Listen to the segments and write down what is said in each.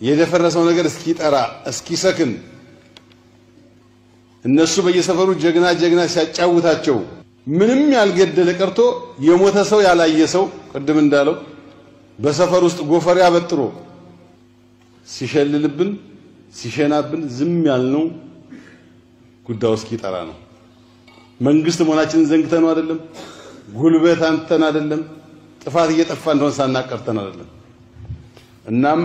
የደፈረሰው ነገር እስኪጠራ እስኪሰክን እነሱ በየሰፈሩ ጀግና ጀግና ሲያጫውታቸው ምንም ያልገደለ ቀርቶ የሞተ ሰው ያላየ ሰው ቅድም እንዳለው በሰፈር ውስጥ ጎፈሬ አበጥሮ ሲሸልልብን ሲሸናብን ዝም ያልነው ጉዳዩ እስኪጠራ ነው። መንግስት መሆናችንን ዘንግተን አይደለም፣ ጉልበት አንተን አይደለም፣ ጥፋት እየጠፋ እንደሆነ ሳናቀርተን አይደለም። እናም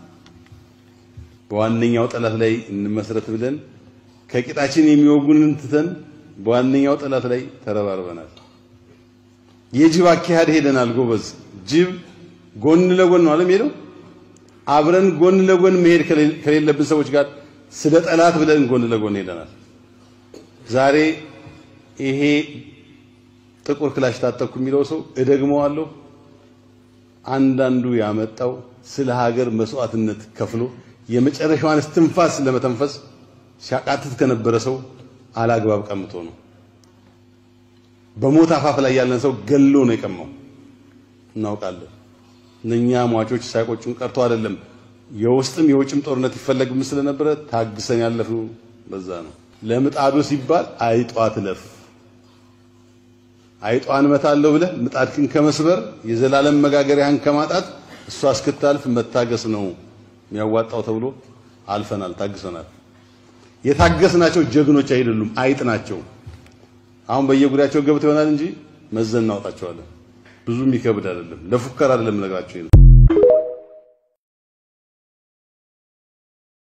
በዋነኛው ጠላት ላይ እንመስረት ብለን ከቂጣችን የሚወጉንን ትተን በዋነኛው ጠላት ላይ ተረባርበናል። የጅብ አካሄድ ሄደናል። ጎበዝ ጅብ ጎን ለጎን ነው አለም ሄደው አብረን ጎን ለጎን መሄድ ከሌለብን ሰዎች ጋር ስለ ጠላት ብለን ጎን ለጎን ሄደናል። ዛሬ ይሄ ጥቁር ክላሽ ታጠቅኩ የሚለው ሰው እደግመዋለሁ፣ አንዳንዱ ያመጣው ስለ ሀገር መስዋዕትነት ከፍሎ የመጨረሻዋን እስትንፋስ ለመተንፈስ ሲያቃትት ከነበረ ሰው አላግባብ ቀምቶ ነው። በሞት አፋፍ ላይ ያለን ሰው ገሎ ነው የቀማው። እናውቃለን። እነኛ ሟቾች ሳይቆጩን ቀርቶ አይደለም። የውስጥም የውጭም ጦርነት ይፈለግም ስለነበረ ታግሰን ያለፍነው በዛ ነው። ለምጣዱ ሲባል አይጧ ትለፍ። አይጧን እመታለሁ ብለህ ምጣድክን ከመስበር የዘላለም መጋገሪያህን ከማጣት እሷ እስክታልፍ መታገስ ነው የሚያዋጣው ተብሎ አልፈናል፣ ታግሰናል። የታገስናቸው ጀግኖች አይደሉም፣ አይጥ ናቸው። አሁን በየጉዳያቸው ገብተው ይሆናል እንጂ መዘን እናወጣቸዋለን። ብዙ የሚከብድ አይደለም። ለፉከራ አይደለም ነግራቸው